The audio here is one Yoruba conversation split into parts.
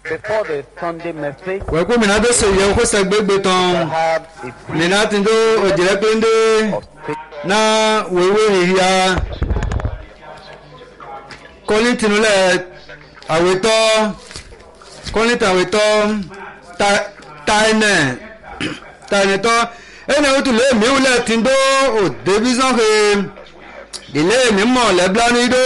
Before the Sunday message, wẹ́kú mìíràn tó sèyẹ kó sẹ́gbẹ́gbẹ́ I tán have a brief mìíràn tí tó òjìrẹ́ pé ń dé of scripture náà wéwé ìhìá kọ́lí tìǹlẹ̀ àwètọ́ kọ́lí tàwètọ́ táìnẹ̀ táìnẹ̀tọ́ ẹnì òtún lé mìíràn tí ń dó òdebí sọ́kè ilé mímọ̀ lẹ́bílánú idó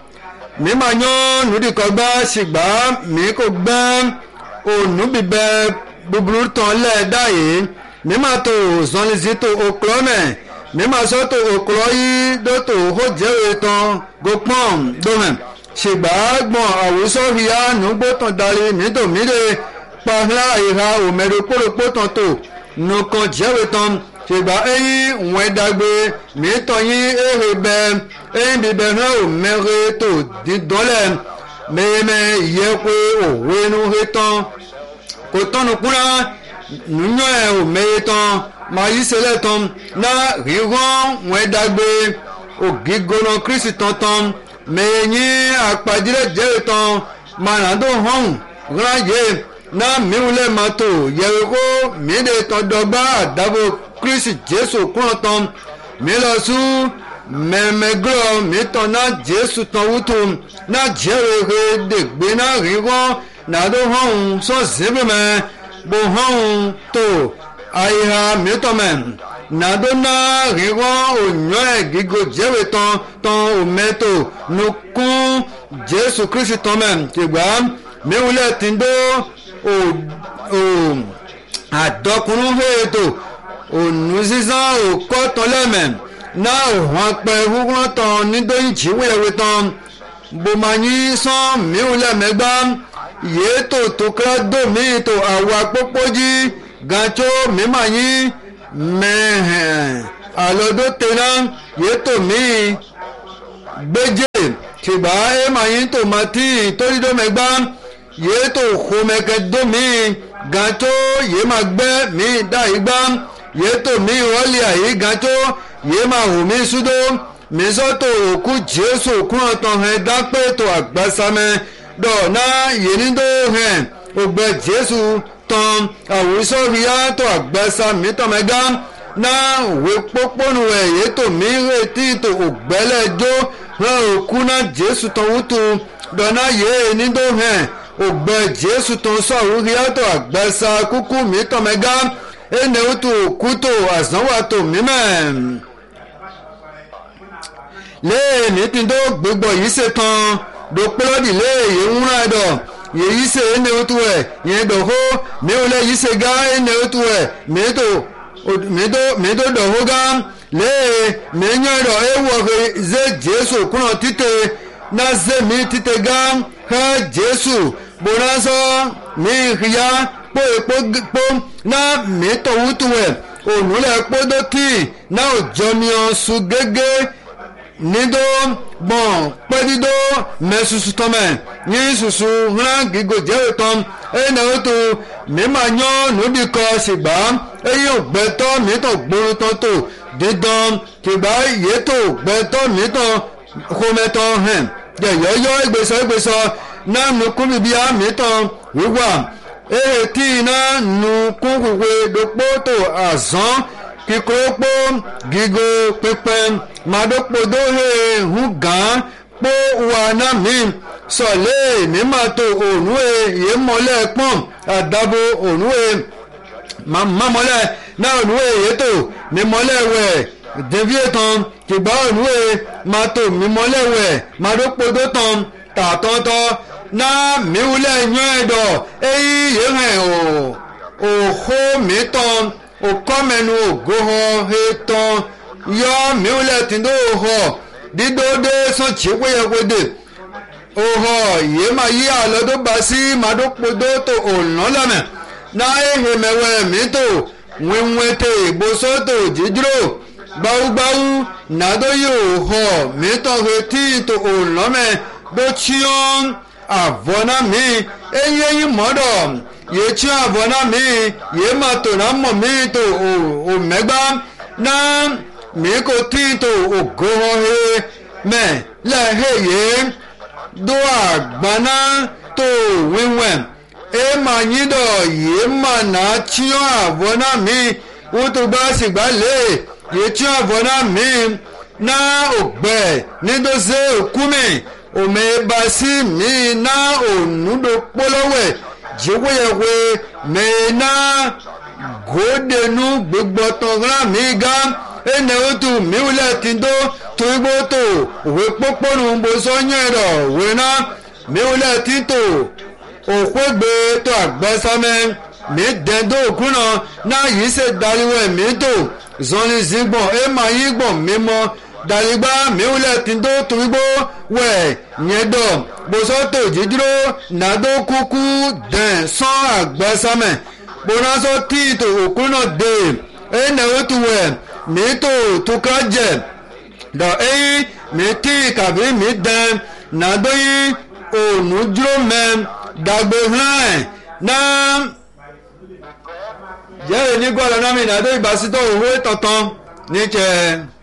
mímọ̀ yán nùdíkọ̀gbá ṣìgbà mí kò gbẹ́ ònú bíbẹ́ búburú tán lẹ́ẹ̀dá yìí mímọ̀ tó zọ́nlẹ́sí tó okòlọ́mẹ̀ mímọ̀ sọ́ tó okòlọ́ yìí dó tó hó jẹ́wé tán gópọ́n dómẹ̀ ṣìgbà gbọ̀n àwùsọ hìyà nùgbó tán darí mídòmídè pàhílà ìhà òmẹ̀rẹ̀ kórópó tán tó nùkan jẹ́wé tán ṣìgbà ẹ̀yìn wọ́n dàgbé mìítọ́ yín èrè bẹ ẹ̀yìn bíbẹ̀ hàn ò mẹ́rẹ̀ tó dídọ́lẹ̀ mẹ́yẹmẹ́ yẹ pé òwe inú he tán kò tọ́nu kúnra nùyọ́ ẹ̀ ò mẹ́yẹ tán máa yí sẹ́lẹ̀ tán náà rírán wọ́n dàgbé ògígbóná kírísì tán tán mẹ́yìn àpàdílẹ̀ jẹ́rẹ̀ tán màràdó hàn ráyè náà mìíràn máa tó yẹ̀wò kó mìíràn tán dọ́gba àdábò kristi jésù kúrò tán mi lọ sún mẹmẹgbọ mi tán náà jésù tán wútu náà jẹrẹrẹ dègbé náà rírọ nàdó hàn sọ zébèmẹ bó hàn tó àyíha mi tán mẹ nàdó náà rírọ ònyọ ẹ gígo jẹrẹ tán tán òmẹtò nukún jésù kristi tán mẹ tìgbà mi wúlẹ̀ tìǹdó ò ò àdọkùnrin hẹ́ẹ̀tò ònú sísan òkọ́ tán lẹ́mẹ̀ náà òhun apẹ wúwọ́n tán nídóyìn jíwèéwé tán bòmáyí sàn mìíràn lẹ́mẹ̀gbá yéètò tó kẹ́rẹ́ dòmí tó àwọ̀ àpópójì gàtó mímáyí mẹ́hẹ̀n àlọ́dọ́ tẹ̀lá yéètò míì gbẹ́jẹ́ tìgbà ẹ̀máyí tòmátì torídọ́mẹ̀gbá yéètò xomẹ́kẹ́ dòmí gàtó yéèmà gbẹ́ mí dá igbá yétò mi wọ́lì àyè gàtó yé máa hù mí súdó mi sọ́tò òkú jésù kún ọ̀tàn hẹ̀ dápẹ́ tó àgbàsámẹ́ dọ̀nà yénídó hẹ̀ ògbẹ́ jésù tán àwùsọ ríà tó àgbàsámẹ́ tọ̀mẹ́gá náà òwe pópónù ẹ̀ yétò mi retí tó ògbẹ́lẹ́jọ́ hẹ̀ òkú náà jésù tán wútu dọ̀nà yénídó hẹ̀ ògbẹ́ jésù tán sọ̀rọ̀ ríà tó àgbàsá kúkú mi tọ̀mẹ́gá ene utu kuto azanwato mímẹ́ léèmí tí tó gbogbo yìí ṣe tán dòpélọ́dì léèyé ń rán ẹ̀dọ̀ yèyí ṣe ene utu ẹ̀ yẹn dòhó miwulẹ̀ yìí ṣe gá ene utu ẹ̀ mìtò dòhó gá léè mìíyàn ẹ̀dọ̀ ewọ̀ ṣe jésù kúnà títẹ̀ náà ṣe mí títẹ̀ gá ẹ̀ jésù bùnà sọ mí ìhìyà kpó ekpó kpó na mìtọ̀ wútu ẹ̀ ònúlẹ̀ kpódó tì na òjọmiọ su gégé nídó gbọ̀n pẹ́dídó mẹ́susu tọ́mẹ̀ ní susu hàn gígò jẹ́wé tán ẹ̀yìn wútu mímà yán nùdíkọ ṣìgbà ẹ̀yìn ògbẹ́tọ́ mìtọ̀ gbóru tán tó dídán ṣìgbà yétò gbẹ́tọ́ mìtọ̀ kọ́mẹ́tọ́ hẹ̀ yẹ̀yọ́yọ́ ìgbésọ̀ ìgbésọ̀ náà nùkúmìbíà mìtọ̀ wíwà eti iná nu kúkúwe dòpótò àzán kíkórópó gígo pípẹ́ màdópodó hehun gàn pó wà náà mí sọ̀lẹ́ mímàtò ònúwe yémọ́lẹ̀ pọ́n àdàbò ònúwe mamọ́lẹ̀ náà ònúwe yétò mímọ́lẹ̀ wẹ̀ dèvíé tán kìgbà ònúwe màtò mímọ́lẹ̀ wẹ̀ màdópodó tán tàtọ́tọ́ na miwulẹ̀ nyọ́ ẹ̀dọ̀ eyi yìí hẹ̀ o òhó mi tán òkọ́mẹ́nu ògóhọ́ he tán yọ miwulẹ̀ tìǹdó òhọ́ dídóde sọ̀tì wéyẹwéde òhọ́ yìí máa yí àlọ́dọ́ bá sí màdókòdó tó ònlọ́lọ́mẹ̀ náà ehe mẹ́wẹ́ mi tó wíwẹ́tẹ̀ ìbòsọ́tò jíjúrò gbáwúgbáwú nàdó yìí òhọ́ mi tán he tí tó ònlọ́mẹ̀ bó tíyọ́n avɔna mi eye yi mɔdɔ yetsi avɔna mi ye ma to na mɔ mi to o o mɛgba na mi ko ti to o gohɔ he mɛ lɛ he ye do agbana to wiwɛ e ma nyi dɔ ye ma na tiɲɔ avɔ na mi wotogba sigba le ye tiɲɔ avɔ na mi na ògbɛ nídòsí òkúmi òmè basi mi na ònúdò kpolówɛ dziwéyɛwé mi na gòdenu gbégbɔtɔ̀gra mi gã ene wotu miwulẹ̀ tìǹdó tuigbó tó òwe kpókpónu bosɔ nyɛ dɔ òwe na miwulẹ̀ tìǹtò òkpégbé tó àgbẹ̀sámẹ́ mi dẹ̀ do òkúnà náà yìí ṣe dariwẹ̀ mi tó zɔnni zigbɔn ema yi gbɔn mímɔ daligba miwulẹ̀ tìǹdó tuigbó wẹ̀ nyɛ dɔ bosɔtò dídúró nàdó kúkú dẹ̀ sɔn àgbẹ̀sámẹ́ bonasɔ tíìtò òkúnà dé ene wotu wẹ̀ mi tó tukra jẹ dɔ eyi mi tí kàbí mi dẹ̀ nàdó yi onudro mɛ dagbe hàn na yẹ́rẹ̀ ní gbọ́dọ̀ náà mi nàdó ìbásítọ̀ òwe tọ̀tàn níjẹ́.